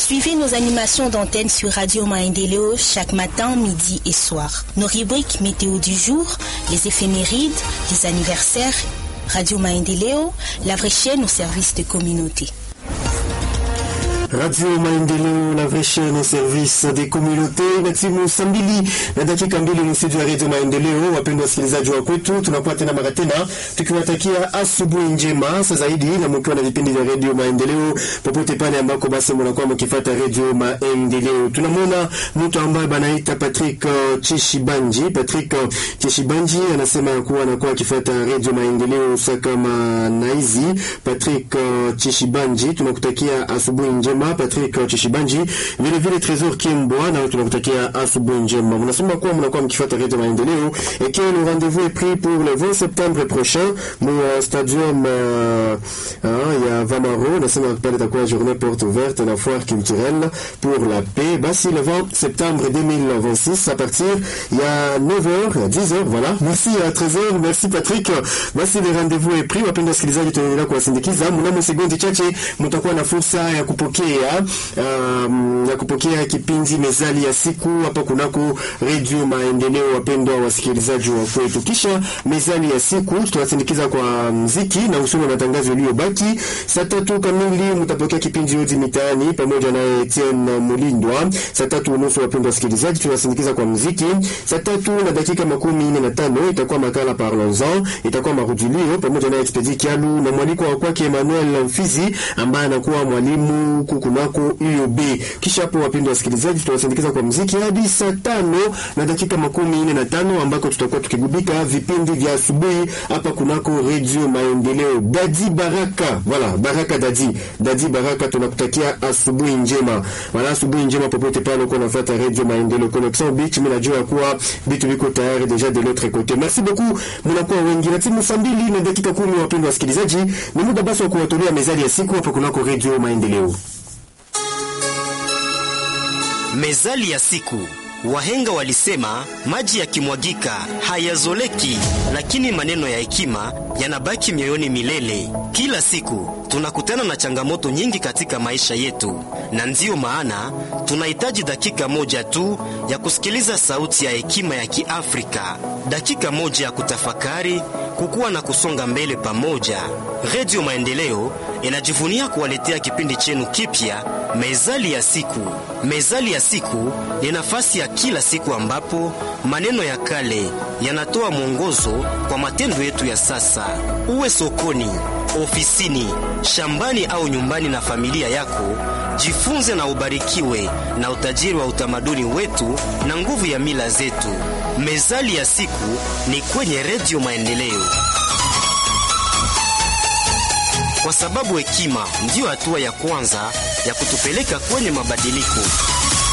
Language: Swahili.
Suivez nos animations d'antenne sur Radio Maendeleo chaque matin, midi et soir. Nos rubriques météo du jour, les éphémérides, les anniversaires, Radio Maendeleo, la vraie chaîne au service de communauté. Radio Maendeleo, la vraie chaîne au service des communautés. Na timu saa mbili na dakika mbili nusu ya Radio Maendeleo. Wapendwa wasikilizaji wa kwetu, tunakuwa tena mara tena tukiwatakia asubuhi njema, hasa zaidi na mkiwa na vipindi vya Radio Maendeleo popote pale ambako basi mnakuwa mkifuata Radio Maendeleo. Tunamwona mtu ambaye banaita Patrick uh, Chishibanji. Patrick uh, Chishibanji anasema ya kuwa anakuwa akifuata Radio Maendeleo kama naizi. Patrick uh, Chishibanji, tunakutakia asubuhi njema Patrick Chishibanji, vile vile Trésor Kimbwa, na tunakutakia asubuhi njema. Mnasema kuwa mnakuwa mkifuata Radio Maendeleo et que le rendez-vous est pris pour le 20 septembre prochain mu uh, stadium uh, uh, ya Vamaro. Nasema pale itakuwa journée porte ouverte na foire culturelle pour la paix. Basi le 20 septembre 2026 à partir ya 9h 10h, voilà. Merci à Trésor, merci Patrick. Basi le rendez-vous est pris. Wapenda wasikilizaji, tunaendelea kuwasindikiza. Mnamo sekunde chache mtakuwa na fursa ya kupokea um, ya kupokea kipindi mezali ya siku hapa kunako Radio Maendeleo. Wapendwa wasikilizaji wa kwetu, kisha mezali ya siku tutawasindikiza kwa mziki na usome matangazo yaliyobaki. Saa tatu kamili mtapokea kipindi Odi Mitaani pamoja na Etienne Mulindwa. Saa tatu unusu, wapendwa wasikilizaji, tunawasindikiza kwa mziki. Saa tatu na dakika makumi nne na tano itakuwa makala Parlons-en, itakuwa marudilio pamoja na Expedi Kialu na mwaliko wa kwake Emmanuel Mfizi ambaye anakuwa mwalimu kunako UOB. Kisha hapo, wapendwa wasikilizaji, tutawasindikiza kwa mziki hadi saa tano na dakika makumi nne na tano ambako tutakuwa tukigubika vipindi vya asubuhi hapa kunako Radio Maendeleo. Dadi Baraka, voilà, Baraka Dadi, Dadi Baraka, tunakutakia asubuhi njema, wala asubuhi njema popote pale uko unafuata Radio Maendeleo Connection Beach. Mimi najua kuwa vitu viko tayari deja de l'autre côté. Merci beaucoup, mnakuwa wengi na timu saa mbili na dakika kumi. Wapendwa wasikilizaji, ni muda basi wa kuwatolea mezali ya siku hapa kunako Radio Maendeleo. Mezali ya siku. Wahenga walisema maji yakimwagika hayazoleki, lakini maneno ya hekima yanabaki mioyoni milele. Kila siku tunakutana na changamoto nyingi katika maisha yetu, na ndiyo maana tunahitaji dakika moja tu ya kusikiliza sauti ya hekima ya Kiafrika, dakika moja ya kutafakari, kukua na kusonga mbele pamoja. Redio Maendeleo inajivunia kuwaletea kipindi chenu kipya, Mezali ya Siku. Mezali ya Siku ni nafasi ya kila siku ambapo maneno ya kale yanatoa mwongozo kwa matendo yetu ya sasa. Uwe sokoni, ofisini, shambani au nyumbani na familia yako, jifunze na ubarikiwe na utajiri wa utamaduni wetu na nguvu ya mila zetu. Mezali ya Siku ni kwenye Redio Maendeleo, kwa sababu hekima ndiyo hatua ya kwanza ya kutupeleka kwenye mabadiliko.